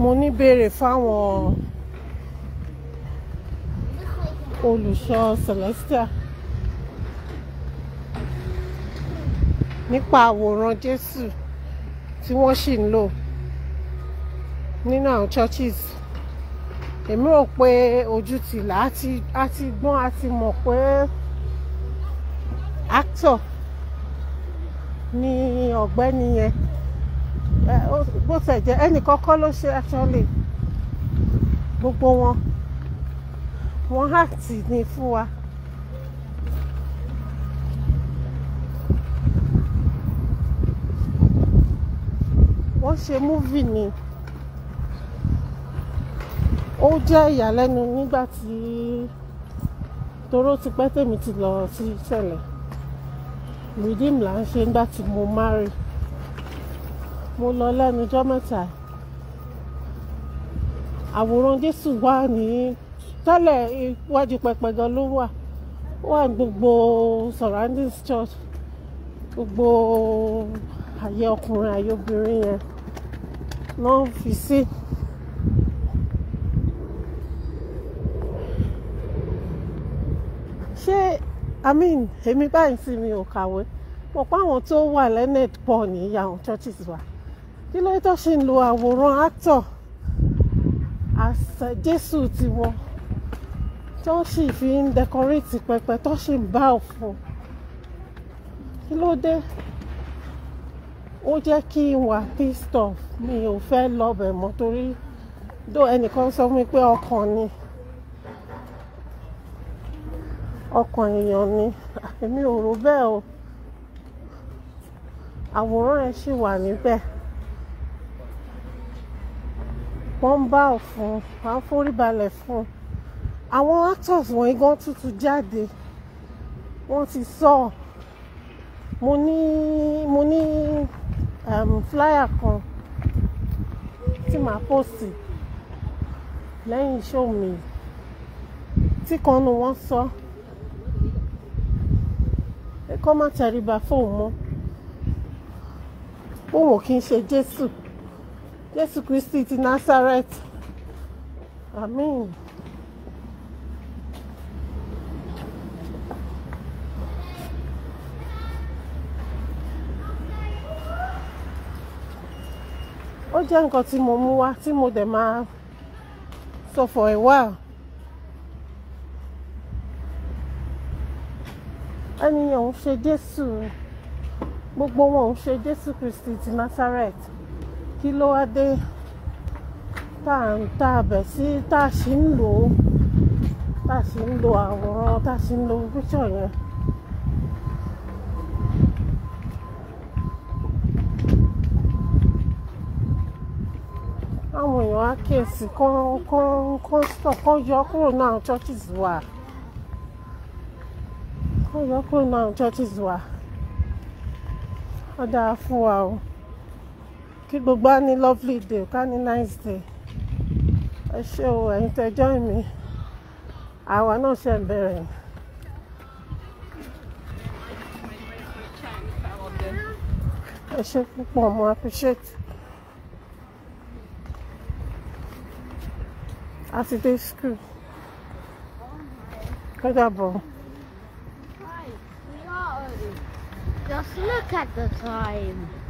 mo ní béèrè fáwọn olùṣọ́ celestial nípa àwòrán Jésù tí wọ́n sì ń lò nínú àwọn churches èmi rò pé ojú ti là á ti á ti gbọ́n á ti mọ̀ pé actor ni ọ̀gbẹ́ni yẹn ẹ, ó- bó tẹ̀ jẹ́ ẹnì kọ́kọ́ ló ṣe actually gbogbo wọn wọn act ní fún wa. wọ́n ṣe múvì ni ó jẹ́ ìyàlẹ́nu nígbà tí toró ti pẹ́ tèmi ti lọ sí ṣẹlẹ̀ redeem là ń ṣe nígbà tí mo marry mo lọ lẹ́nu ọjọ́ mẹ́ta àwòrán Jésù wà ní tẹ́lẹ̀ iwájú pẹpẹ gan ló wà ó wà ní gbogbo surroundings church gbogbo àyè ọkùnrin àyè obìnrin yẹn náà fi sí. ṣé i mean èmi báyìí sí mi ò kàwé mọ̀ pé àwọn tó wà learned pọ̀ ní àwọn churches wa kí ló tó ṣe ń lo àwòrán actor as Jésù tiwọn tó sì fi ń decorate pẹpẹ tó sì ń bá òfin kí ló dé ó jẹ́ kí n wà pissed off mi ò fẹ́ lọ́bẹ̀ mọ́ torí dó ẹnìkan sọ fún mi pé ọkàn ni ọkàn èèyàn ni èmi ò rò bẹ́ẹ̀ o àwòrán ẹ̀ ṣì wà níbẹ̀ wọ́n ń bá òfin wọ́n á forí balẹ̀ fún un àwọn actors wọ̀nyí gan tuntun jáde wọ́n ti sọ ọ́ mo ní mo ní um, flyer kan tí màá post lẹ́yìn show mi tí kan nu wọ́n sọ ẹ kọ́ má tẹríba fóun mọ́ òun ò kí ń ṣe Jésù Jésù Kristi ti Nazareth Amen. ó jẹ́ nǹkan tí mo mú wá tí mo dẹ̀ máa sọ for a while. ẹnìyàn ń ṣe Jésù gbogbo wọn ń ṣe Jésù Kristi ti Nazareth kí ló wá dé tá à ń tá a bẹ̀ sí tá a sì ń lò ó tá a sì ń lo àwòrán tá a sì ń lo picture yẹn. àwọn èèyàn á kíyèsí kán kán kán stop kán yọ kúrò náà churches wa kán yọ kúrò náà churches wa ó dáa fún wa o kí gbogbo á ní lovely day ká ní nice day ẹ ṣé o ẹ̀yin tẹ́ join mi àwa náà ṣe ń bẹ̀rẹ̀ ẹ ṣé púpọ̀ mo appreciate. àti dé school ó dàbọ̀. Right, we are early. Just look at the time.